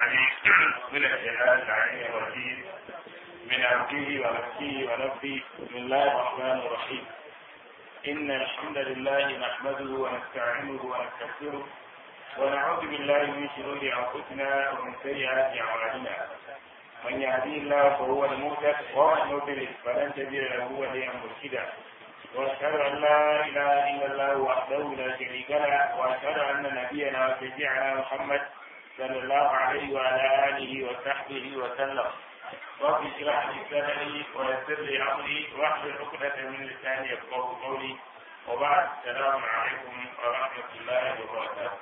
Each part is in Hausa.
العليم من الشيطان اللعين الرجيم من عبده ونفسه ونفسه بسم الله الرحمن الرحيم إن الحمد لله نحمده ونستعينه ونستغفره ونعوذ بالله من شرور أنفسنا ومن سيئات أعمالنا من يهديه الله فهو المهتد ومن يضلل فلن تجد له وليا مرشدا واشهد ان لا اله الا الله وحده لا شريك له واشهد ان نبينا وشفيعنا محمد صلى الله عليه وعلى اله وصحبه وسلم رب اشرح لي صدري ويسر لي امري واحلل عقدة من لساني يفقه قولي وبعد السلام عليكم ورحمة الله وبركاته.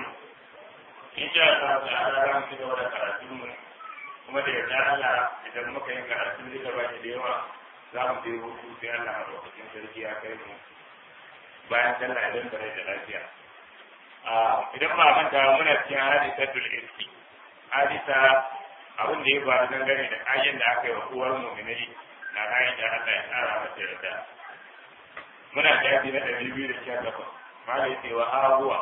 إن شاء الله تعالى رحمة الله وبركاته kuma da yarda Allah idan muka yi karatu duka ba da yawa za mu je hutu sai Allah a lokacin sarki ya kai mu bayan sallah idan da rai da lafiya idan ba manta muna cikin hadisatul irki hadisa abin da ya faru dangane da ayyan da aka yi wa uwar mu'minai na ayan da Allah ya tsara mata yarda muna shafi na ɗari biyu da sha takwas mala yace wa ha huwa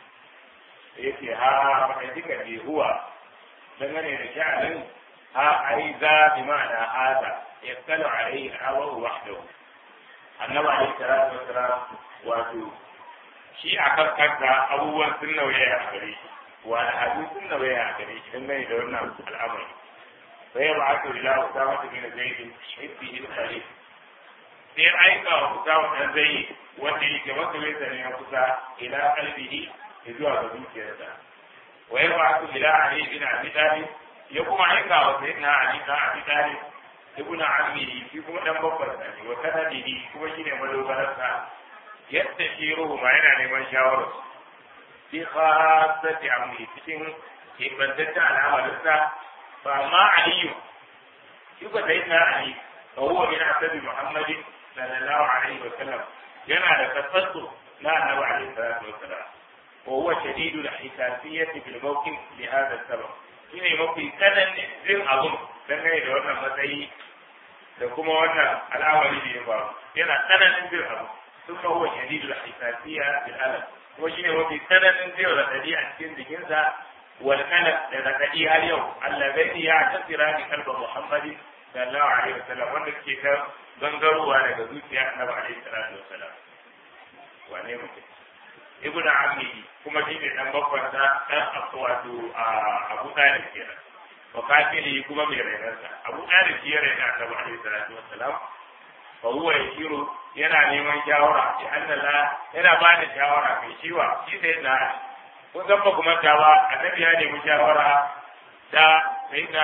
yace ha ba duka ne huwa dangane da sha'anin ha ai za bi ma'ana hada yaskalu alaihi al-awaru wahdahu annabi alaihi salatu wassalam wato shi a kan kanka abubuwan sun nauye a gare shi wa al'adu sun nauye a gare shi dangane da wannan al'amari sai ya ba'atu ila usama bin zaid hibbi al-khalif sai aika wa usama dan zaid wanda yake masoyinsa ne na kusa ila qalbihi zuwa ga zuciyarsa ويبعث إلى علي بن أبي طالب يقوم عليك وسيدنا علي بن أبي طالب ابن عمه في كما دم بفرسه وسنده كما شيء ملو بلسه يستشيره ما ينا لمن شاوره في خاصة عمه cikin kebantaccen al'amarinsa ba ma aliyu shi ba sayyidina ali fa huwa min asabi muhammadin sallallahu alaihi wa sallam yana da kasattu na annabi alaihi salatu wa salam وهو شديد الحساسية في الموقف لهذا السبب shine mafi tsananin jin abun dangane da wannan matsayi da kuma wannan al'amari da ya faru yana tsananin jin abu sun ma huwa shadidu da hisasiya bil alam kuma shine mafi tsananin jin radadi a cikin jikinsa wal kalam da radadi har yau allazi ya tasira bi kalba muhammadin sallallahu alaihi wasallam wanda ke ta gangarowa daga zuciya annabi alaihi salatu wasallam wane mutum ibn ammi kuma shi ne dan bakwansa dan wato abu talib kenan wa kafiri kuma mai rainarsa abu talib shi ya raina ta ba alaihi salatu wassalam fa huwa yashiru yana neman shawara ya annala yana ba da shawara mai shiwa shi sai na kun san ba kuma ta ba annabi ya nemi shawara da sai na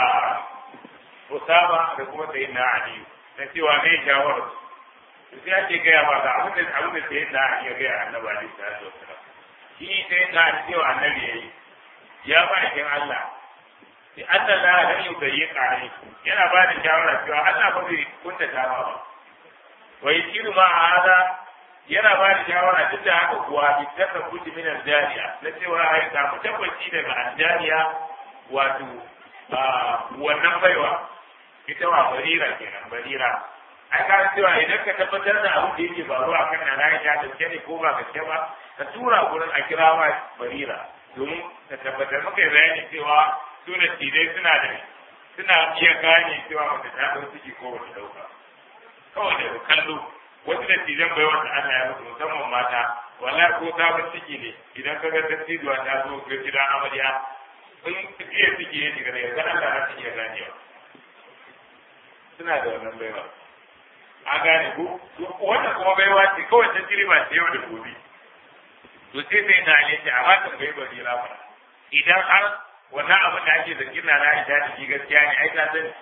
Usama da kuma sai na Ali na cewa mai shawara sai ake gaya ba ga abin da abin da sai da ya gaya annabi alaihi salatu wassalam shi sai da cewa annabi yayi ya ba shi Allah sai Allah la da yau da yi kare yana ba da shawara cewa Allah ba zai kunta ta ba wai shiru ma hada yana ba da shawara duk da haka kuwa bi taka kuti min aljariya na cewa ai ka mu tabbaci daga aljariya wato wannan baiwa ita wa barira kenan barira ai ka cewa idan ka tabbatar da abin da yake faruwa kan na na ya gaske ne ko ba gaske ba ka tura gurin a kira wa barira domin ka tabbatar maka yi bayani cewa suna tidai suna da suna iya gane cewa wata ta ɗau ciki ko wata ɗauka kawai da kallo wasu da tijan bai wata Allah ya mutu musamman mata wallahi ko ta bar ciki ne idan ka ga dattijuwa ta zo ga gidan amarya in iya ciki ne daga daga kan Allah za ta iya ganewa suna da wannan baiwa a gane ko wannan kuma baiwa ce kawai ta ba ce yau da gobe to sai sai na ne ce amma kan bai bari lafa idan har wannan abin da ake zargin na na ita da shi gaskiya ne ai ta sani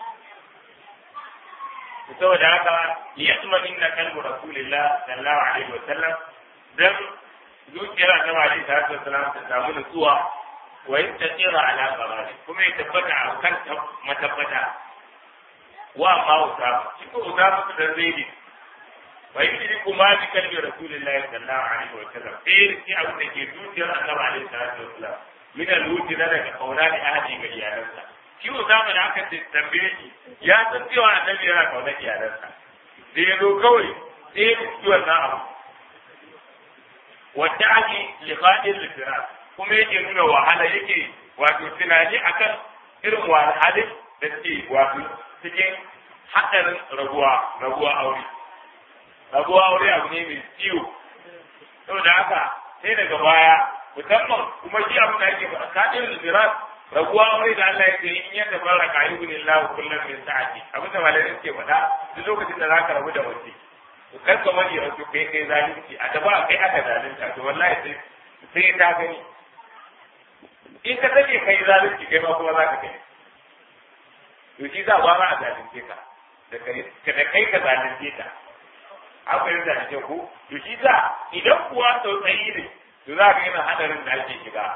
saboda haka yasma inna qalbu rasulillah sallallahu alaihi wa sallam dan zuciyar annabi alaihi salatu wasallam ta samu nutsuwa wa yastaqira ala qarari kuma ya tabbata a kan matabbata wa ma usama shi ko usama da zaidi wa yidri kuma bi kalbi rasulillahi sallallahu alaihi wa sallam sai shi abu da ke zuciyar annabi alaihi salatu wa sallam min al-wuti da daga kauna da ahadi ga iyalansa shi usama da aka tambaye shi ya san cewa annabi yana kauna iyalansa da ya zo kawai sai ya ci wannan abu wadda ake liqa'il lifira kuma yake nuna wahala yake wato tunani akan irin wahalhalin da suke wato cikin haɗarin rabuwa rabuwa aure rabuwa aure abu ne mai ciwo saboda haka sai daga baya musamman kuma shi abin da ake faɗa kaɗin zirat rabuwa aure da Allah ya ce in ya tabarra ka yi gunin lahu kullum min sa'ati abin da malamai suke faɗa duk lokacin da zaka rabu da wace to kar ka bari a kai kai zalunci a gaba kai aka zalunta to wallahi sai sai ta gani in ka sake kai zalunci kai ma kuma za ka gani to shi za ba ma a zalunce ka da kai ka zalunce ta an fahimta da kyau ko to shi za idan kuwa tsautsayi ne to za ka yana hadarin da ake shiga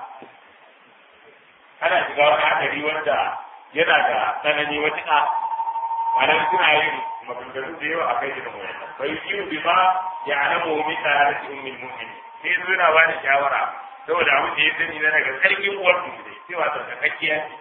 ana shiga wani hadari wanda yana da tsanani wata malam suna yin maganganu da yawa a kai irin wannan bai yi bi ma ya alamu min tarati ummul mu'minin sai suna ba da shawara saboda abin da ya sani na daga sarkin uwar mu ne cewa tsarkakakkiya ce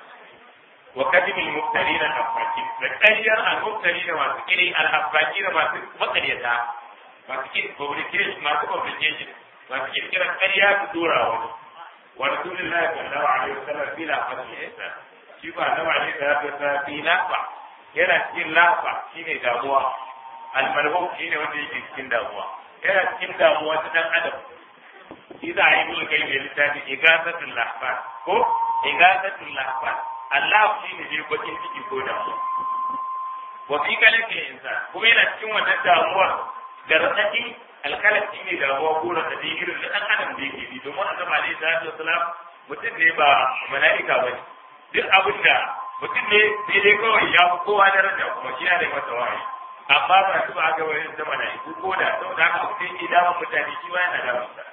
wa kadimil mubtalina al-afaki da ƙaryar al-mubtalina masu kiri al-afaki da masu makaryata masu kiri fabrication masu fabrication masu kirkirar ƙarya su dora wani wa rasulullahi sallallahu alaihi wasallam fi la fasiha shi ba na ba ne da ta fi lafa yana cikin lafa shine damuwa al-malhum shine wanda yake cikin damuwa yana cikin damuwa ta dan adam shi za a yi mulkai mai littafi igasatul lahfan ko igasatul lahfan Allah shi ne zai bakin ciki ko damuwa. Wa fi kalake insan kuma yana cikin wannan damuwar da raɗaɗi alkalaki ne damuwa ko raɗaɗi irin da ɗan adam da yake bi domin a zama alaihi salatu wasalam mutum ne ba mala'ika ba ne. Duk abin da mutum ne sai dai kawai ya fi kowa daraja kuma shi yana da masa wahayi. Amma ba su ba ga wani da mala'iku ko da saboda haka mutum ke damun mutane shi ma yana damun sa.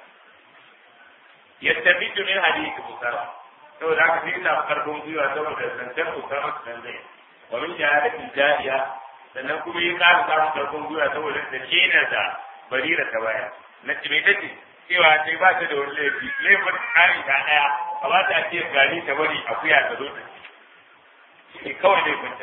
Yastabidu min hadisi musara. saboda haka sai ina karfin gwiwa saboda zancen usama su zai wa min shahadatin jariya sannan kuma yi ƙara samun karfin gwiwa saboda da kenan da barira ta baya na me tace cewa sai ba ta da wani laifi laifin ƙari ta ɗaya a ba ta ce gari ta bari akuya ta zo ta ci kawai laifinta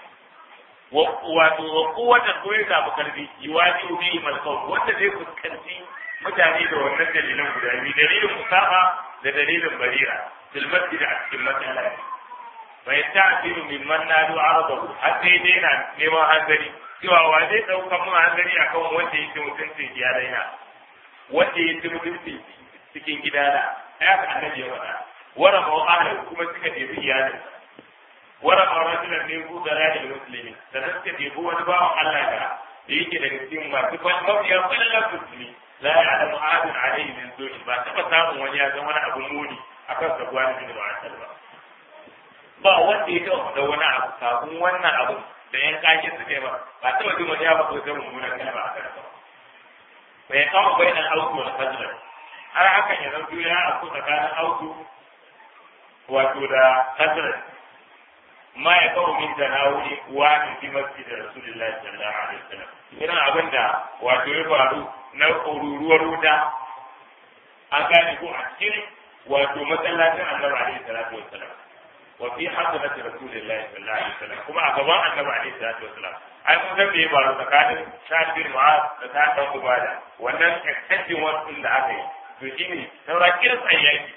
wato wa kowace ko ya zaɓi karfi yiwaji ubi malkau wanda zai fuskanci mutane da wannan dalilan guda biyu dalilin usama da dalilin barira في المسجد في المسألة ويستعجل ممن نادوا عرضه حتى يدينا لما هنزلي cewa wa zai ɗauka mun hanzari a kan wanda yake mutuncin iyalaina wanda yake mutuncin cikin gidana ya ka annabi ya faɗa wara ma ahli kuma suka ɗebi iyalin wara ma rajulan ne ku da rayuwar musulmi sannan suka ɗebi wani bawan Allah da da yake daga cikin masu mafiya kwallon musulmi la ya'lamu ahadun alayhi min zuci ba taɓa samun wani ya zama wani abu muni akan sabuwa da bin ma'asar ba ba wanda ya taɓa da wani abu kafin wannan abu da yan kashe su ne ba ba taɓa jin wani ya faɗo ta mummunan kalma a kan ba bai kama bai nan auku wani fajr har hakan ya zanto ya aku tsakanin auku wato da fajr ma ya kawo min da na wuri wa min fi masjid rasulullahi sallallahu alaihi wasallam irin abin da wato ya faru na ruruwar wuta an gane ko a cikin wato masallacin annabi alaihi salatu wassalam wa fi hadrati rasulillahi sallallahu alaihi wasallam kuma a gaban annabi alaihi salatu wassalam ai mun san me ya faru tsakanin Sa'ad bin Mu'az da Sa'ad bin Ubada wannan extension one da aka yi to shine saura kiran tsayyaki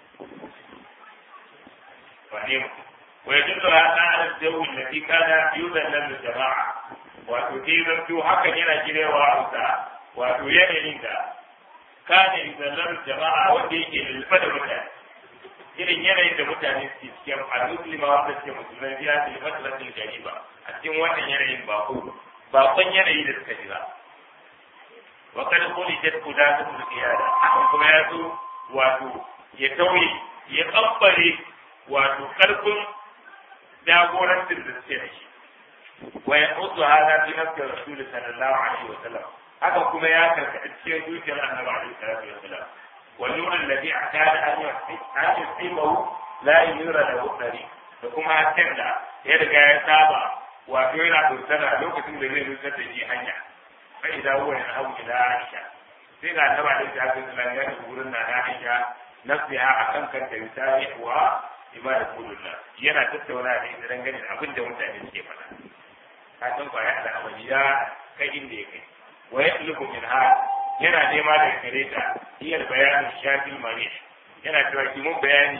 wani wa yadullu ala al-jawi allati kana yudallu al-jama'a wato dai zanto hakan yana girewa a wato yanayin da kana yudallu jama'a wanda yake lulfa da mutane irin yanayin da mutane suke cikin al-muslima wanda suke musulmai biya da matsalatin gariba a cikin wannan yanayin ba ko bakon yanayi da suka shiga wa kada kuli jet kuda ta mulkiyada kuma ya zo wato ya tauye ya kambare wato karfin jagorancin da suke da shi wa ya mutu hada fi nafsi rasul sallallahu alaihi wa sallam haka kuma ya karkata cikin zuciyar annabi alaihi salatu wa sallam والنور الذي اعتاد ان يصيبه لا ينير له الطريق da kuma hasken da ya riga ya saba wato yana dosana lokacin da zai nusar da shi hanya sai da huwa ya hau ila Aisha sai ga annaba da ta ga sunan ya tafi gurin na Aisha nafsiha akan kanta misali wa ibada kullullah yana tattauna da ita dangane da abin da mutane suke faɗa ka san kwaya da abin ya kai inda ya kai wa yatlubu min ha yana nema da gare ta iya bayanin shafin mare yana cewa ki mun bayani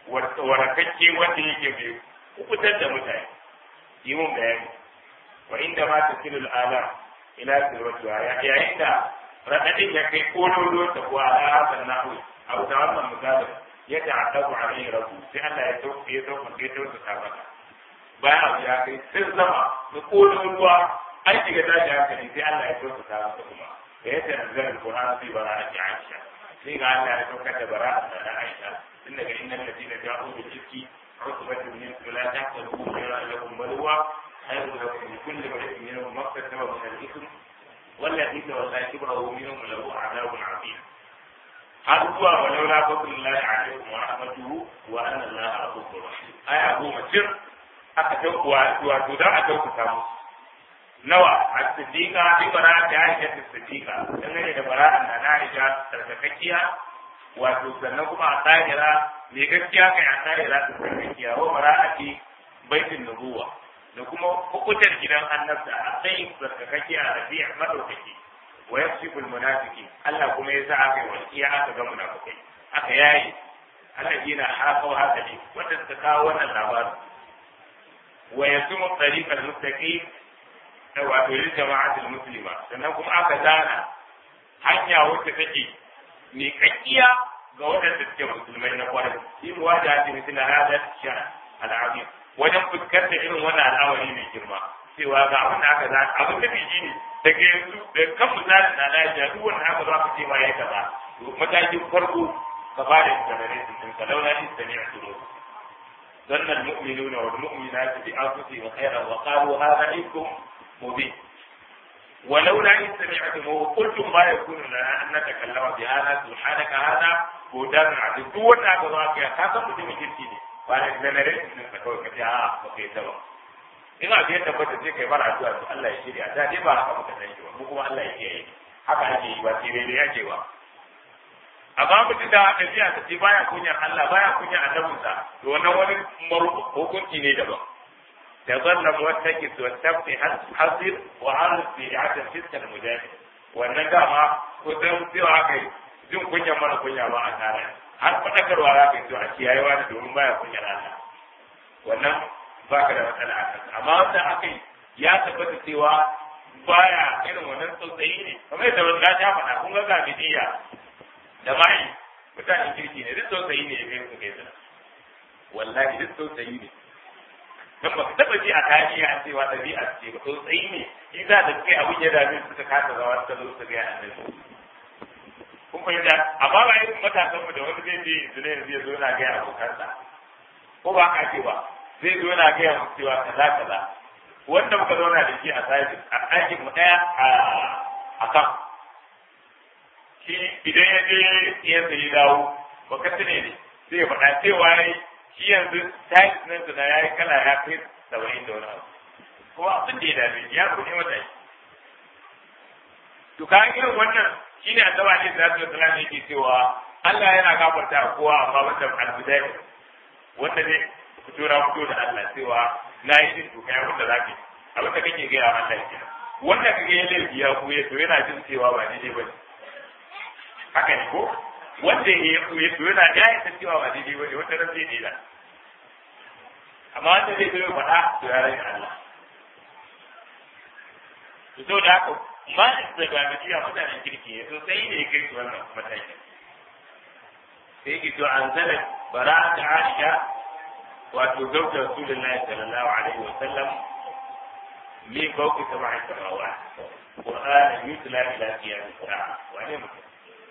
warakakke wanda yake mai kubutar da mutane yi mun bayani wa inda ma ta silul ala ila silwatu yayin da raɗaɗin ya kai kololo ta kuwa ala hasan nahu a wuta wannan misalin ya ta'addabu alaihi rabbu sai Allah ya sauke ya sauke ya sauke ta maka bayan abu ya kai sun zama da kololuwa an shiga tashi hankali sai Allah ya sauke ta maka kuma da ya tanzar alquran fi bara'ati aisha sai ga Allah ya sauka da bara'a da aisha tun daga innal ladina ja'u bil ifki عقبة منكم لا تحسبوا خيرا لكم بل هو خير لكم لكل امرئ منهم ما اكتسب من الاثم والذي تولى كبره منهم له عذاب عظيم har zuwa walau la fadlullahi alaikum wa rahmatuhu wa anna allaha ghafurur rahim aya goma cir aka taukuwa wato dan a taukuta musu nawa as-siddiqa bi bara'ati aisha as-siddiqa dangane da bara'an da Aisha tsarkakakkiya wato sannan kuma a tsahira mai gaskiya kai a tsahira ta tsarkakkiya wa bara'ati baitin nubuwa da kuma hukutar gidan annabta a tsayin tsarkakakkiya a rabi'a madaukaki wa yasifu almunafiqin Allah kuma ya sa aka yi wasiya aka ga munafikai aka yayi Allah yana haka wa haka ne wanda suka kawo wannan labarin wa yasumu tariqal mustaqim wato lil jama'atul muslima sannan kuma aka zana hanya wacce take mai kakkiya ga waɗanda suke musulmai na kwarai shi muwa da hadi misali hada sha al'azim wajen fuskantar irin wannan al'amari mai girma cewa ga abin da aka zana abin da biji ne daga yanzu da kan misali na lafiya duk wanda aka zo aka ce ma ya kaza matakin farko ka fara sanare su din ka launa in sani a turo ظن المؤمنون والمؤمنات بأنفسهم خيرا وقالوا هذا إفك مبين ولولا إن سمعتموه قلتم ما يكون لنا أن نتكلم بهذا سبحانك هذا بهتان عظيم duk wanda aka zo aka ka san mutumin kirki ne ba da generation din ka kawai ka ce a ba kai ta ba ina ga yadda ba sai kai bara addu'a to Allah ya shirya da dai ba haka muka san shi ba mu kuma Allah ya kiyaye haka ake yi ba sai dai dai ake ba amma mutum da ɗabi'a ta ce baya kunyar Allah baya kunyar annabinsa to wannan wani hukunci ne daban تظلم واتكس والتبقي حصير وعرض في عدم فسك المجاهد wannan dama kusan cewa kai jin kunyar mana kunya ba a tare har fadakarwa za ka yi to a kiyayewa da domin baya kunyar Allah wannan ba ka da matsala a kansa amma wanda aka yi ya tabbata cewa baya irin wannan tsautsayi ne kamar yadda wanda ta faɗa kun ga ga bidiya da mai mutanen kirki ne duk tsautsayi ne ya kai su kai sana wallahi duk tsautsayi ne dan ba ka taba ji a tarihi an cewa ɗabi'a ce ba tsautsayi ne in za da kai abin ya dame suka kasa zawa suka zo su ga annabi kun fahimta amma ba irin matasan mu da wani zai je yanzu ne yanzu ya zo yana gaya abokansa ko ba ka ce ba zai zo yana gaya musu cewa kaza kaza wanda muka zauna da shi a sashi a ɗakin mu ɗaya a kan shi idan ya je yanzu ya dawo ba ka tune ne sai ya faɗa cewa shi yanzu tiles nan su na yayi kala ya kai saba'in da wani abu kuma abin da ya dame ya ku ne mata to ka irin wannan shine annaba ne da zai tsala yake cewa Allah yana gafarta kowa amma wanda al-bidai wanda ne fito na fito da Allah cewa na yi din to kai wanda zaka abin da kake ga Allah ya wanda kake yin laifi ya kuye to yana jin cewa ba daidai ba ne haka ne ko wanda ya kuye to yana ya yi cewa ba daidai ba ne wanda ran zai daida amma wanda zai zo faɗa to ya rage Allah to so da haka ma da ga mutiya mutanen kirki ne to sai ne ya kai su wannan matakin sai ki to an zala bara'at Aisha wato zauta Rasulullahi sallallahu alaihi wa sallam min fawqi sab'i samawat Qur'an yutla ila qiyam as-sa'a wa ne mutum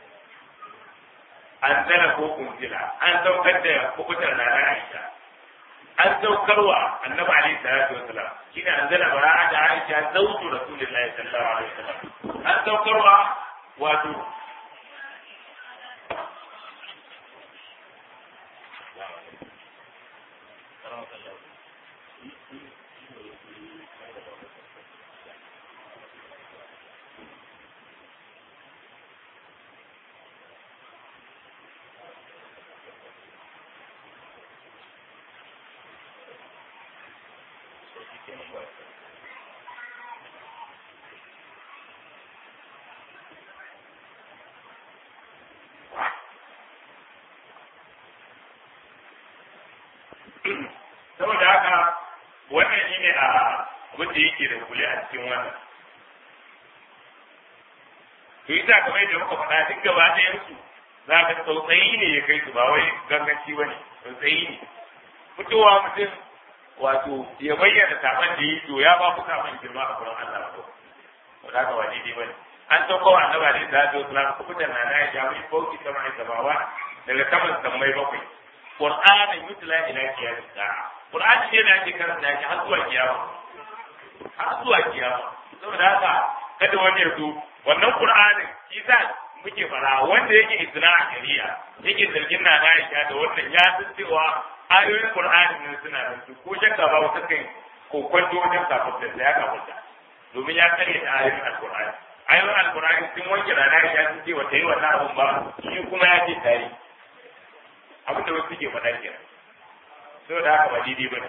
an zara ko kunzila an saukar da hukutar na Aisha an saukarwa annabi alaihi salatu wasalam shine an zara bara'a da Aisha zautu rasulullahi sallallahu alaihi wasallam an saukarwa wato abin da yake da kule a cikin wannan to ita kamar yadda muka faɗa duk gaba ɗayan su za ka tsautsayi ne ya kai su ba wai ganganci ba ne tsautsayi ne fitowa mutum wato ya bayyana saban da yi to ya ba ku saban girma a gurin Allah ko wanda ka ba daidai ba ne an sauko wa annaba ne da zai islam ku fitar na na ya jami fauki sama ne samawa daga saman sammai bakwai qur'anin yutla ila qiyam sa'a qur'ani ne da ake karanta shi har zuwa kiyama har zuwa kiyama saboda haka kada wani ya zo wannan qur'anin shi sa muke fara wanda yake isra a shari'a yake zargin na Aisha da wannan ya san cewa ayoyin qur'ani ne suna da su ko shakka ba wata kai ko kwanto wajen kafin da ya kafin domin ya kare da ayoyin alqur'ani ayoyin alqur'ani sun wanke na Aisha sun ce wata yi wannan abun ba shi kuma ya ce tayi abin da wasu suke faɗa kenan saboda haka ba daidai ba ne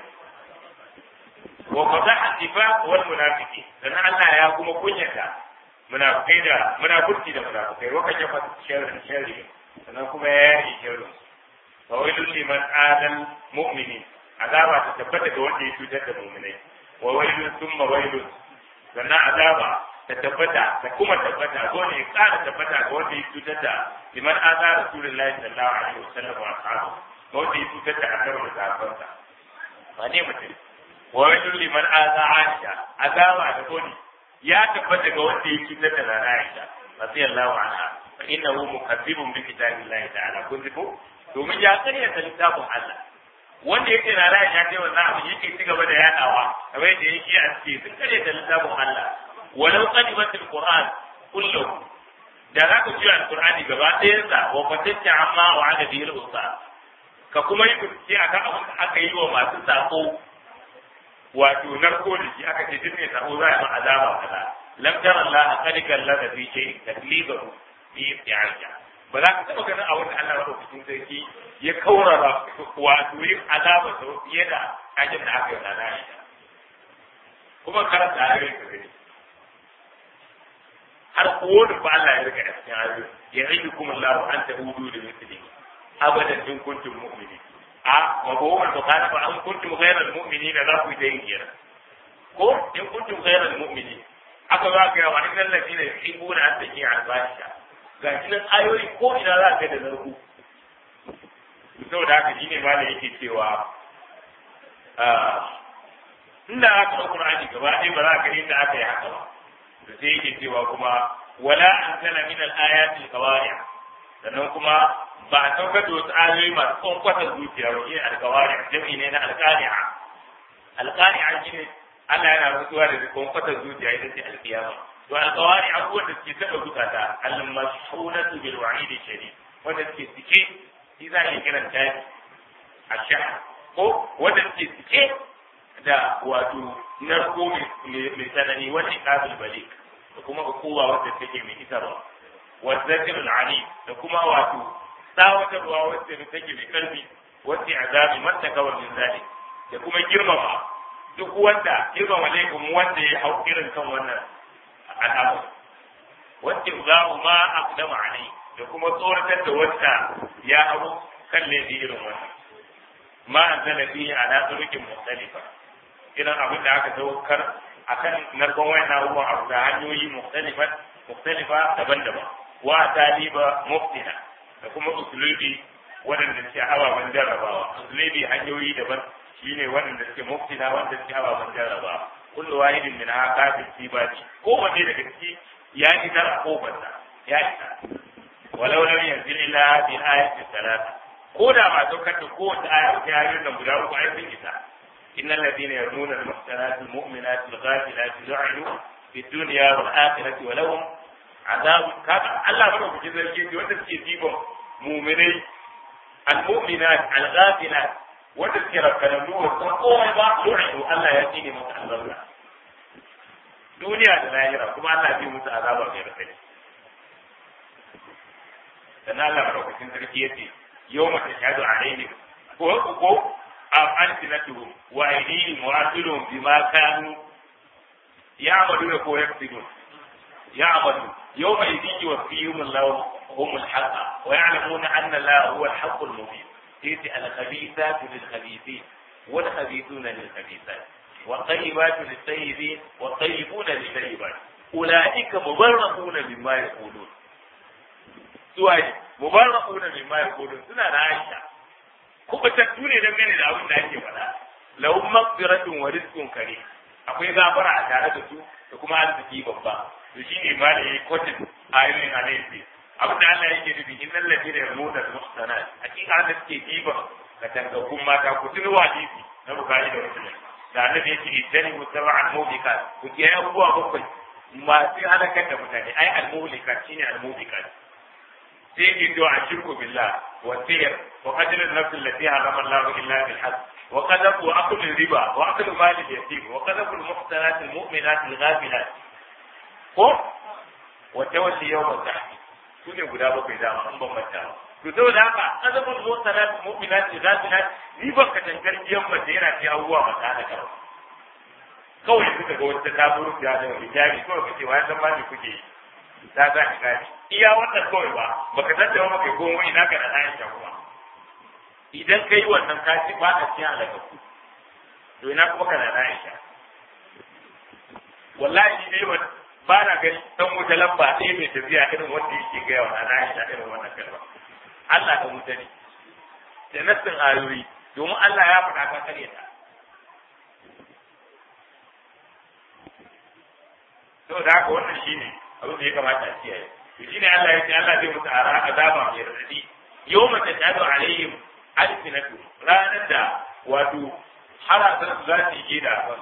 wa fadaha nifaq wal munafiqi dan Allah ya kuma kunyata munafikai da munafiki da munafikai wa kaje fa sharri sharri sannan kuma ya yi sharri fa wailul liman adal mu'minin azaba ta tabbata ga wanda ya cutar da mu'minai wa wailul thumma wailul sannan azaba ta tabbata ta kuma tabbata ko ne ya kara tabbata ga wanda ya cutar da liman aza rasulullahi sallallahu alaihi wasallam wa ashabu wanda ya cutar da annabi da sahabbansa ba ne mutum wa wailul liman aza aisha azaba da goni ya tabbata ga wanda ya cutar da nana aisha radiyallahu anha fa innahu mukazzibun bi kitabillahi ta'ala kun ji ko domin ya karyata littafin Allah wanda yake na ra'ayi ya kai wannan abu yake ci gaba da yadawa kamar yadda yake a cikin sun karyata littafin Allah walau qadimatul qur'an kullu da za ka ji alqur'ani gaba ɗayan sa wa fatacce amma wa ada bihi al ka kuma yi bincike akan abin da aka yi wa masu sako wato narko da shi aka ce duk mai sako za a yi azaba kaza lam tara Allah qad kallaka fi shay taklibahu fi isti'aja ba za ka taɓa ganin abin da Allah madaukakin sarki ya kaurara wato yin azaba da fiye da ajin da aka yi wa na kuma karanta ayoyin ka gani har kowane ba Allah ya rika a cikin ayoyi ya rage kuma Allah an ta hudu da misali abadan in kuntum mu'minin a mabawar bukata ba an kuntum ghairal mu'minina za ku yi ta yin kenan ko in kuntum ghairal mu'minin aka za ka yawa innal ladina yuhibbuna an taqiya al-fahisha ga shi nan ayoyi ko ina za ka da zarku saboda haka shine ma da yake cewa inda aka ɗau Qur'ani gaba ɗaya ba za ka inda aka yi haka ba da sai yake cewa kuma wala anzala min al-ayati al-qawari' sannan kuma ba a saukar da wasu ayoyi masu kwankwatar zuciya ba shi al-qawari' jami'i ne na al-qari'a al-qari'a shine Allah yana rantsuwa da kwankwatar zuciya ita ce al-qiyama to al-qawari' abubuwan da suke taɓa zukata al-mashhunatu bil wa'id shadid wanda suke cike shi za a yi kiran ta a ko wanda suke cike da wato narko mai tsanani wani kabil balik da kuma hukuma wadda take mai isarwa والذكر العليم da kuma wato tsawatarwa wacce take mai karfi wacce azabi mata kawar min zalik da kuma girmama duk wanda girmama laifin wanda ya hau irin kan wannan al'amari wacce za ma aqdama alai da kuma tsoratar da wanda ya hau kan laifi irin wannan ma anzala fihi ala turukin mukhtalifa irin abin da aka saukar akan narkon wayan abubuwan abu da hanyoyi mukhtalifa mukhtalifa daban-daban wa taliba muftina da kuma usulubi waɗanda suke ababen jarrabawa usulubi hanyoyi daban shine waɗanda suke muftina wanda suke ababen jarrabawa kullu wahidin min haka fi sibati kowanne daga ciki ya isa a kofarsa ya isa walau lam yanzil illa bi ayati salata ko da ba saukar da kowace aya ta yayin nan guda uku ai sun isa innal ladina yarmuna al-muhsanati al-mu'minati al-ghafilati lu'inu fi dunya wal akhirati wa lahum azab kaga Allah ba ku zarge shi wanda suke dibon mu'minai al-mu'minat al-ghafilat wanda suke rakkana duwa sun komai ba lu'inu Allah ya tsine musu albarka duniya da lahira kuma Allah ya musu azaba mai rakai sannan Allah madaukakin sarki yace يوم تشهد عليهم وقوا ألسنتهم وأيديهم وأرجلهم بما كانوا يعملون ويكسبون يعملون يومئذ يوفيهم الله هم الحق ويعلمون أن الله هو الحق المبين إذ الخبيثات للخبيثين والخبيثون للخبيثات wa tayyibatu lit-tayyibin wa tayyibuna lit-tayyibat ulaika mubarra'una mimma yaqulun suwa mubarra'una mimma yaqulun suna da Aisha kuma tattu ne dangane da abin da ake faɗa lahum maghfiratun wa rizqun karim akwai gafara a tare da su da kuma arziki babba to shine ma da yayi kotin ayoyin alayhi abin da Allah yake nufi innal ladina yarmuna al-muhsanat hakika da suke kiba ka tangakkun mata ku tuni hadisi na bukari da muslim da annabi yake idan mutaba'an mubikat ku ke abubuwa bakwai masu halakar da mutane ai al-mubikat shine al-mubikat sai yake to a shirku billah wa sir wa qatl an-nafs allati harama Allah illa bil haqq wa qadab wa akl riba wa akl mal al-yatim wa qadab al-muhsanat al-mu'minat al-ghafilat ko wa tawalli yawm al-tahq su ne guda bakwai dama an bambanta ba to saboda haka azabul muhsanat mu'minat ghafilat ni ban ka tankar biyan mace yana ci abubuwa ba ta da kawai kawai suka ga wata ta buru ya da hijabi kawai kace wa san ma me kuke yi ta za ka gani iya wannan kawai ba baka tattauna maka komai ina ka da Aisha kuma idan kai wannan ka ci ba ka cikin alaka ku to ina kuma kana da Aisha wallahi ne ba ba na gani dan wuta lamba ɗaya mai tafiya irin wanda yake gaya wa na Aisha irin wannan kalma Allah da wuta ne da nassin ayoyi domin Allah ya faɗa ka kare ta saboda haka wannan shine abin da ya kamata a kiyaye to shine Allah ya ce Allah zai musu ara azaba mai radadi yawma tashhadu alaihim alsinatu ranar da wato haratan su za su yi da kan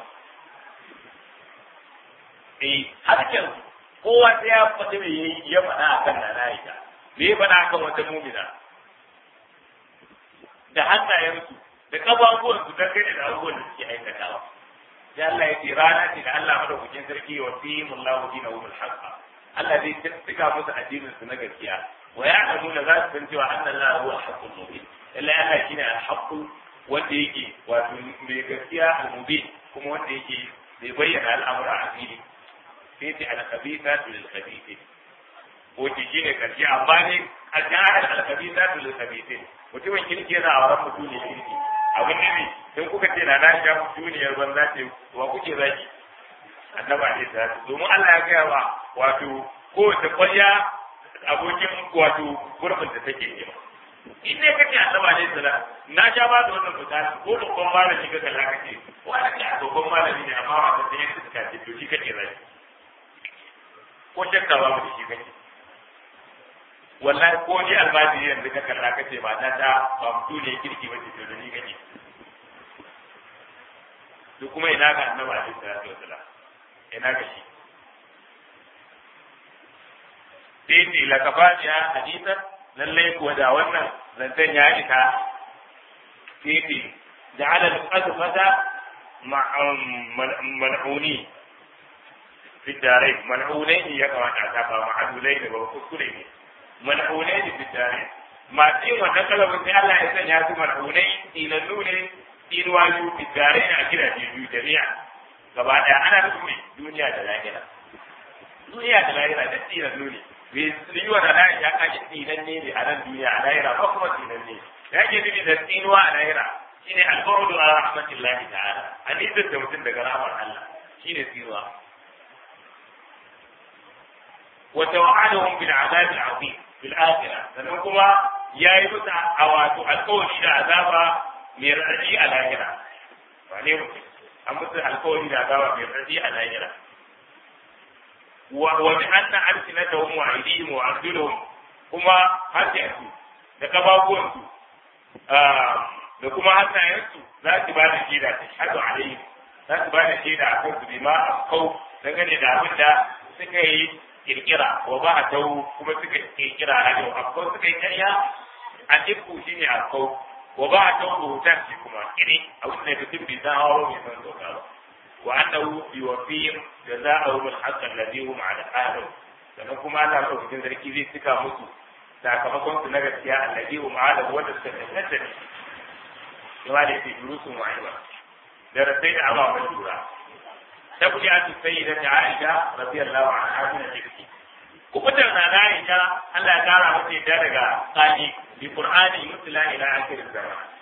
eh harkan kowa sai ya faɗi me yayi ya faɗa akan nana ita me ya faɗa akan wata mumina da hannayensu da kafafuwansu dangane da abubuwan da suke aikatawa sai Allah ya ce rana ce da Allah madaukakin sarki wa fi mullahu dinahu bil haqq Allah zai tsika musu addinin su na gaskiya wa ya'lamuna za su san cewa anna Allah huwa al-haqqul mubin illa Allah shine al-haqq wanda yake wato mai gaskiya al-mubin kuma wanda yake bai bayyana al'amura a fili sai ce al-khabithatu lil-khabithin ko ki shine karshe amma ne al-jahil al-khabithatu lil-khabithin mutumin kirki yana a wurin mutum ne kirki abin ne in kuka ce na na sha duniyar banza ce wa kuke zaki annaba ne ta domin Allah ya gaya wa wato kowace kwalya abokin wato gurbin da take yi in ne kake annaba ne sala na sha ba da wannan misali ko babban malami ka kalla kake wanda ke a babban malami ne amma wanda sai ya suka ce to shi kake zaki ko shakka ba mu shi kake wallahi ko ni almajiri yanzu ka kalla kace mata ta ba mutu ne kirki ba ce to da ni kake to kuma ina ga annabi alaihi salatu wasalam ina ga shi sai ce la kafatiya hadisan lalle kuwa da wannan zancen ya isa sai ce ja'ala al-qadfata mal'uni fi darai mal'unai ya kamata ta ba ma'adulai da ba kuskure ne mal'unai fi darai masu yin wannan kalabin sai Allah ya sanya su mal'unai tilallu ne inuwa biyu fitare a gidaje biyu jami'a gaba daya ana nufin duniya da lahira duniya da lahira da tsinan nuni bai yi wa da lahira ya kaji tsinan ne a nan duniya a lahira ba kuma tsinan ne ya ke nufi da tsinuwa a lahira shine alfawdu ala rahmatillahi ta'ala a nisan da mutum daga rahmar Allah shine tsinuwa wa tawa'adahum bil azab al azim fil akhirah sannan kuma yayi musu a wato alƙawari da azaba mai raɗaɗi a lahira ba ne mutum an musu alkawari da gawa mai raɗaɗi a lahira wa bi anna alsinatahum wa aydihim wa arjuluhum kuma hajjatu da kababuwansu da kuma hannayensu za su ba da shaida ta shahadu alaihim za su ba da shaida a kansu bi ma afkau dangane da abin da suka yi kirkira wa ba a tau kuma suka kirkira a yau afkau suka yi karya a ibku shine afkau wa ba a tau rubutan shi kuma iri abin da mutum bai san hawa bai san doka ba wa annahu yuwaffihim jazaa'uhum al-haqq alladhi hum 'ala ahlihi sannan kuma Allah madaukakin sarki zai cika musu sakamakon su na gaskiya alladhi hum 'ala wanda suka tantance ne kuma da yake durusun wa'iba da rasai da amma mai lura tabbi a tu sayyida ta Aisha radiyallahu anha min al-jibti kubutar na Aisha Allah ya kara mata yadda daga tsani bi Qur'ani yutla ila akhir zaman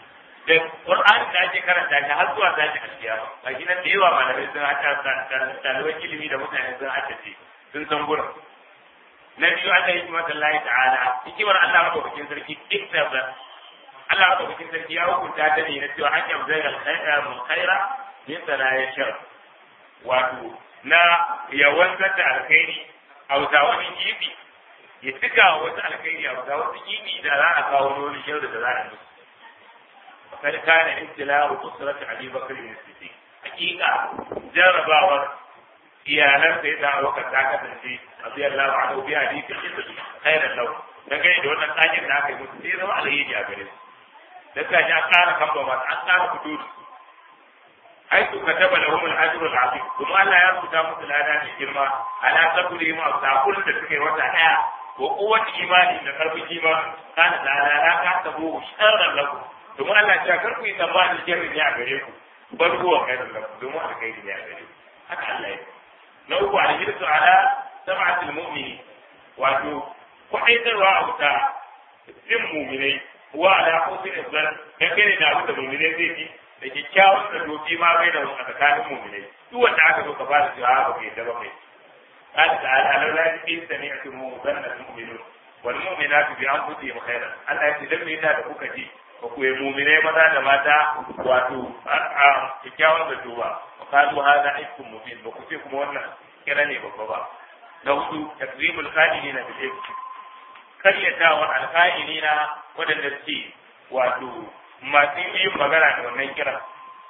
da Qur'ani da ake karanta shi har zuwa tashi alkiyama a shi nan da yawa malamai sun hata ɗaliban ilimi da mutane sun hata ce sun san gurin na biyu Allah ya hikimar Allah ta'ala hikimar Allah madaukakin sarki iktabar Allah madaukakin sarki ya hukunta ta ne na cewa an yabzai alkhaira mun khaira min sana ya shar wato na yawan zata alkhairi a wuta wani gibi ya tuka wasu alkhairi a wuta wasu gibi da za a kawo wani shar da za a musu kad kana ibtila'u usrati abi bakr bin siddiq hakika jarabawar iyalan sai da Abubakar ta kasance radiyallahu anhu bi hadisi khairan lahu dan gani da wannan tsakin da aka yi musu sai zama alheri a gare su da ka ji an ƙara kamba masu an ƙara fito da su ai su ka taba lahum al-ajru al-azim kuma Allah ya rubuta musu lada mai girma ala sabri ma saqul da suke wata daya wa quwwati imani da karfin imani kana da ala ka tabo sharran lakum kuma Allah ya kar ku yi tsammani sharri ne a gare ku bal huwa khairun lakum domin alkhairi ne a gare ku haka Allah ya na uku alhirsu ala sab'atil mu'mini wato kwaɗaitarwa a wuta jin muminai wa ala husn zan dangane da abin da muminai zai ji da kyakkyawan da doki ma bai da a tsakanin muminai duk wanda aka zo ka fara cewa ba kai da ba kai قال تعالى لولا إن سمعتم ظن المؤمنون والمؤمنات بأنفسهم خيرا الله يتدم إذا دقوك جي وكو المؤمنين ماذا لماذا واتو كيكاوا بجوا وقالوا هذا إفك مبين وكفيكم وانا كرني بابا نوضو تكذيب الخالدين بالإفك karyatawar alƙa'ilina waɗanda suke wato masu yin magana da wannan kiran.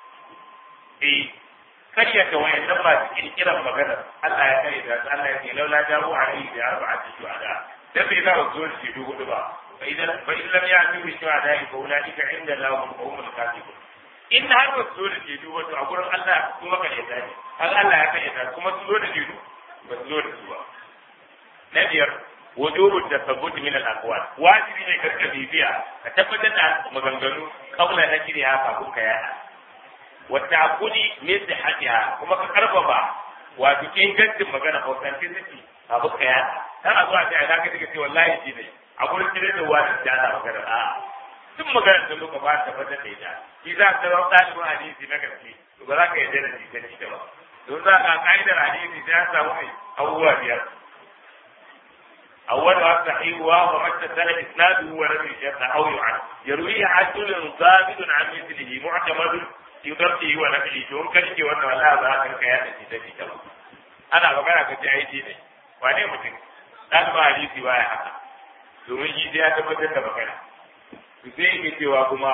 Eh, karyata wayannan masu kirkiran magana Allah ya karyata su Allah ya ce laula jawo a yi da arba'a ta shuhada. Dan bai za su zo da shaidu hudu ba. Fa idan fa in lam ya'tu bi shuhada fa ulaika inda lahum qawmul kafirun. In har ba su zo da shaidu ba to a gurin Allah kuma karyata ne. Har Allah ya karyata kuma su zo da shaidu ba su zo da su ba. Na biyar وجوب التثبت من الاقوال واجبي ne karka bibiya ka tabbatar da maganganu kaula na shirya kafin ka yada wata akuli min sihatiha kuma ka karfafa wato ingancin magana authenticity kafin ka yada dan a zuwa sai ka take cewa wallahi shi ne a gurin kire da wani da ana magana a duk magana da muka ba tabbatar da ita shi za ka zama ɗalibin hadisi na gaske to ba za ka yarda da shi ta ba don za ka ka'idar hadisi sai ya samu mai abubuwa biyar أولها الصحيح وهو ما اتصل إسناده ولم يشد أو يعد يرويه عدل ثابت عن مثله معتمد في ضبطه ونقله شون كان وأن ولا ذاك الكيان الذي تجده أنا بقرا كتاعي ne wane mutum ɗan ba hadisi baya haka domin shi sai ya tabbatar da magana to sai yake cewa kuma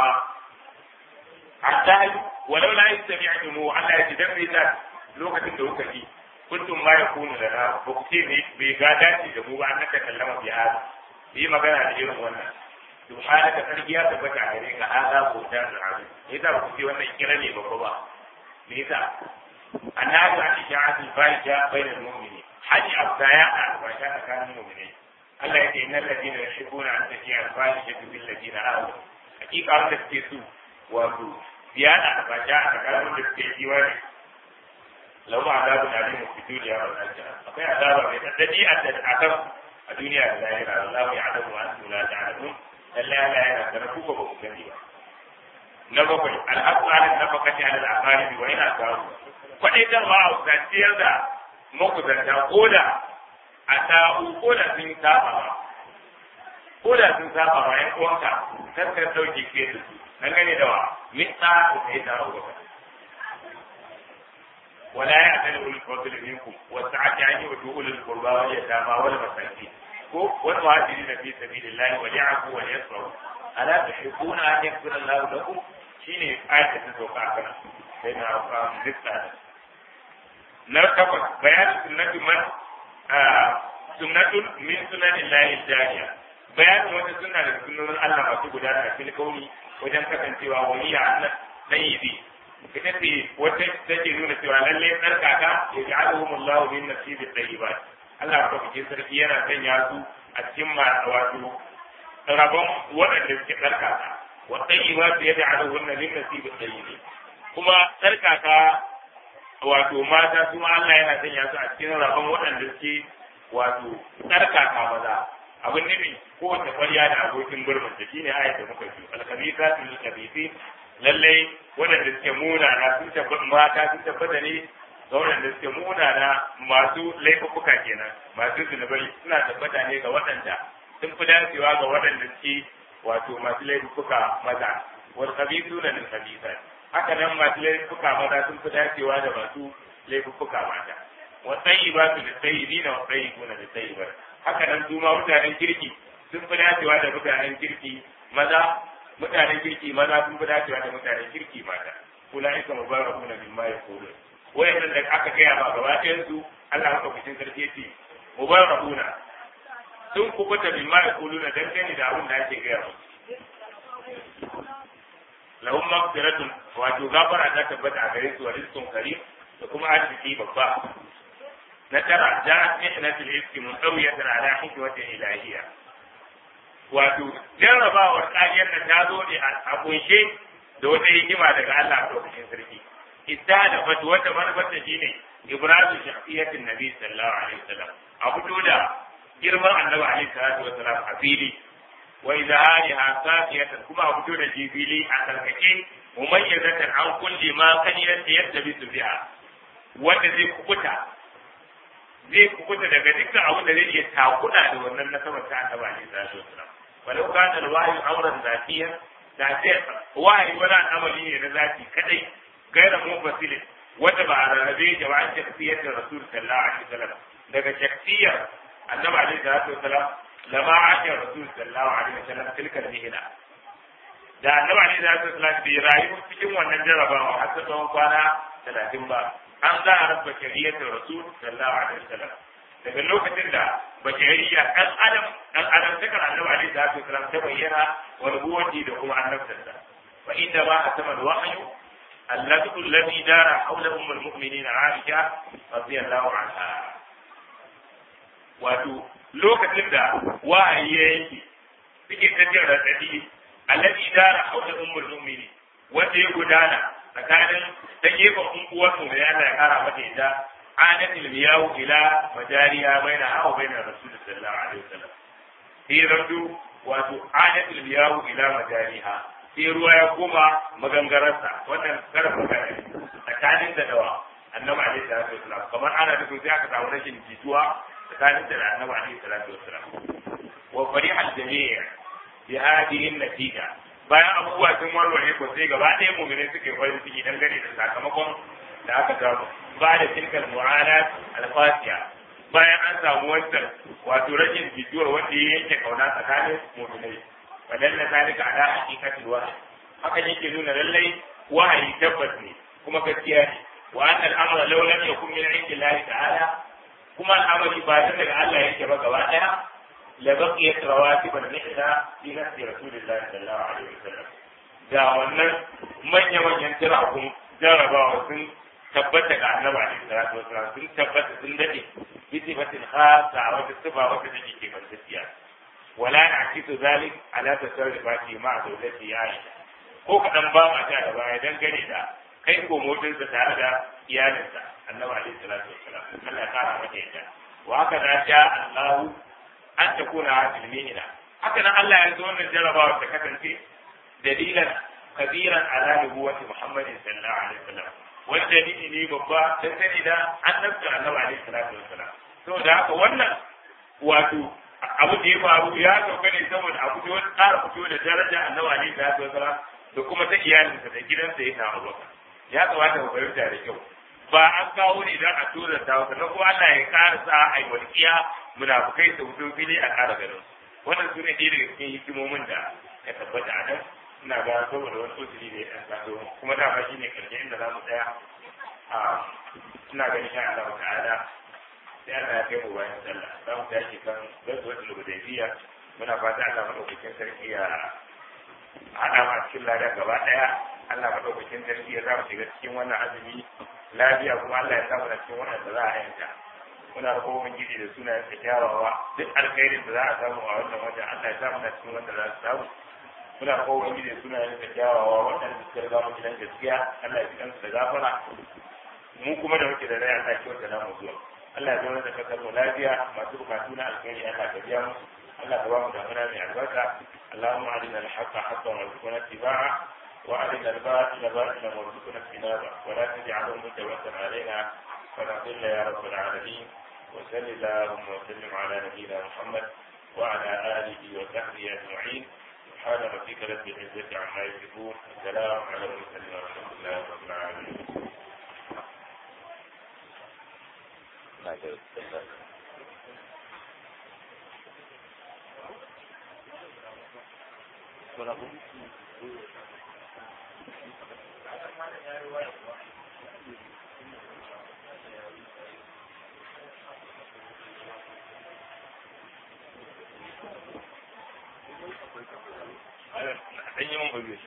hatta walau la yastami'tumu Allah ya ji dan me lokacin da kuka ji kuntum ma yakunu lana ba ku ce ne bai ga dace da mu ba an naka kallama bi hada yi magana da irin wannan subhanaka sarkiya ta bata gare ka hada ko ta tsari ne da ku ce wannan kira ne babba ba me yasa annabi an sha'at al-fahisha bainal mu'minin haji abdaya al-fahisha tsakanin mu'minai Allah ya ce innal ladina yuhibbuna an taji'a al-fahisha bil ladina amanu hakika wanda suke su wato biyana al-fahisha tsakanin da suke jiwa lahu azabun alim fi dunya wal akhirah akwai azaba mai tsaddadi a kan a duniya da lahira Allah ya adamu wa antum la ta'lamun lalle Allah yana da ku ba ku gani ba na bakwai al'aqu ala nafaqati ala al-aqarib wa ina samu kwadaitarwa a wasatiyar da makusanta koda a ta'u koda sun saba ba koda sun saba ba yan uwanka kar ka dauke ke su dangane da wa mitsa da sai ta rubuta ولا يعتل أولي الفضل منكم والسعة أن يؤتوا أولي القربى واليتامى والمساكين والمهاجرين في سبيل الله وليعفوا وليصفحوا ألا تحبون أن يغفر الله لكم؟ شيني آية تتوقع كنا بين أرقام ذكر نرتقل بيان سنة من آه سنة من سنن الله الجارية بيان wata suna da sunan Allah masu gudana a cikin kauni wajen kasancewa wani ya ɗayibi ita ce wata take nuna cewa lalle tsarkaka ya ji alhum Allah min nasibi tayyibat Allah ko kike sarki yana sanya su a cikin wato rabon waɗanda suke tsarkaka wa tayyibat ya ji alhum min nasibi tayyibin kuma tsarkaka wato mata su ma Allah yana sanya su a cikin rabon waɗanda suke wato tsarkaka maza abin nufi kowace kwarya da abokin gurbin da shine ayat da muka ji alkabisa lil kabisi lallai waɗanda suke munana sun tabbata mata sun tabbata ne ga waɗanda suke munana masu laifuka kenan masu zunubai suna tabbata ne ga waɗanda sun fi dacewa ga waɗanda suke wato masu laifuka maza wal khabithuna lil khabithat haka nan masu laifuka maza sun fi dacewa da masu laifuka mata wa tayyibatu lit tayyibina wa tayyibuna lit tayyibat haka nan su ma mutanen kirki sun fi dacewa da mutanen kirki maza mutanen kirki maza sun fi dacewa da mutanen kirki mata ulaika mubarakuna mimma yaqulun wayannan da aka gaya ba gaba ɗayan su Allah maka kucin sarki yace mubarakuna sun kubuta mimma yaquluna dangane da abin da ake gaya musu lahum maghfiratun wato gafara ta tabbata a gare su wa rizqun karim da kuma arziki babba na tara ja'at mihnatul ifki mutawiyatan ala hikmatin ilahiyya wato jarrabawar kariyar da ta zo ne a kunshe da wata hikima daga Allah a lokacin sarki ita da fatu wata manufarta shine ibrahim shafiyatin nabi sallallahu alaihi wasallam a fito da girman annabi alaihi salatu wasallam a fili wa izhariha safiyatan kuma a fito da jibili a karkake mumayyazatan an kulli ma kan yadda yadda bisu biha wanda zai kukuta zai kukuta daga dukkan abin da zai iya takuda da wannan nasabar ta annabi alaihi salatu wasallam walau kana alwahyu amran zatiyan da sai wahayi wani al'amari ne na zati kadai gaira munfasilin wanda ba a rarrabe jama'an shakhsiyar da rasul sallallahu alaihi wasallam daga shakhsiyar annabi alaihi salatu wasallam lama aka rasul sallallahu alaihi wasallam tilka mihna da annabi alaihi salatu wasallam bai rayu cikin wannan jarabawa har ta tsawon kwana talatin ba an za a rabba shari'ar rasul sallallahu alaihi wasallam daga lokacin da bashariya dan adam dan adam takar annabi alaihi salatu wasallam ta bayyana wa nubuwati da kuma annabtarsa fa inda ba a sama wahyu الذي الذي دار حول ام المؤمنين عائشه رضي الله عنها wato lokacin da wa'ayi ya yanke suke ta jin raɗaɗi alladhi dara haula ummul mu'minin wanda ya gudana tsakanin ta gefen uwar mu da yana ya kara mata ita adatul miyawu ila majariya baina hawa baina rasul sallallahu alaihi wasallam sai rabdu wato adatul miyawu ila majariha sai ruwa ya koma magangararsa wannan karfa gane tsakanin da dawa annabi alaihi salatu wasallam kamar ana da sai aka samu rashin jituwa tsakanin da annabi alaihi salatu wasallam wa fariha al-jami' bi hadhihi an-natija bayan abubuwa sun warware ko sai gaba ɗaya mu'minai suke farin ciki dangane da sakamakon da aka samu ba da tilkal mu'alat al-fasiya bayan an samu wancan wato rashin jituwar wanda ya yanke kauna tsakanin mu'minai wadalla zalika ala haqiqatil wahyi hakan yake nuna lallai wahayi tabbas ne kuma gaskiya ne wa anna al-amra law lam yakun min indillahi ta'ala kuma al'amari ba ta daga Allah yake ba gaba daya la baqiyat rawatib al-mihna fi nafsi rasulillahi sallallahu alaihi wasallam da wannan manya manyan tirakun jarabawa sun tabbata ga annabi alaihi salatu wasallam sun tabbata sun dade bi sifatin khassa wa sifa wata take ke gaskiya ولا نعكس ذلك على تصرفاته مع زوجته عائشة ko kaɗan ba ma ta da baya dangane da kai ko motinsa tare da iyalinsa annabi alaihi salatu wassalam Allah ya kara mata yadda wa haka da sha Allah an ta kuna ilmina haka nan Allah ya zo wannan jarabawa ta kasance dalilan kabiran ala nubuwati Muhammadin sallallahu alaihi wasallam wani dalili ne babba dangane da annabta annabi alaihi salatu wassalam saboda haka wannan wato abu da ya faru ya sauka ne saboda a fito ƙara fito da daraja annabi alaihi salatu wasalam da kuma ta iyalinsa da gidansa ya samu baka ya kamata ku fahimta da kyau ba an kawo ne don a tura ta wata na kuma Allah ya ƙara sa a yi walƙiya munafukai su fito fili a ƙara ganin wannan su ne ɗaya daga cikin hikimomin da ya tabbata a nan ina ga saboda wani usuli da ya ɗan taso kuma dama shi ne ƙarshe inda za mu tsaya ina ganin ya Allah ta'ala sai Allah ya kai mu bayan sallah za mu tashi kan gazuwatul hudaybiya muna fata Allah madaukakin sarki ya hada ma cikin lada gaba daya Allah madaukakin sarki ya za mu shiga cikin wannan azumi lafiya kuma Allah ya sa mu cikin wannan da za a yanka muna da kowa gidi da sunayen sa kyawawa duk alkhairin da za a samu a wannan wata Allah ya sa mu cikin wanda za su samu muna da kowa gidi da sunayen sa kyawawa wannan da suka riga mu gidan gaskiya Allah ya ji kansu da gafara mu kuma da muke da rai Allah ya kyauta namu zuwa Allah ya zama da kasar mu lafiya masu bukatu na alkhairi Allah ka biya musu Allah ka ba mu damuna mai albarka Allahumma arina al-haqqa haqqan warzuqna ittiba'a وعلينا الباطل باطلا وارزقنا اجتنابه ولا تجعله متوسلا علينا فنضل يا رب العالمين وصل اللهم وسلم على نبينا محمد وعلى اله وصحبه اجمعين سبحان ربك رب العزه عما يصفون السلام على المرسلين والحمد لله رب العالمين an yi mun gobe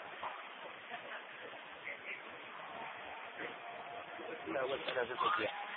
Ina wata da zai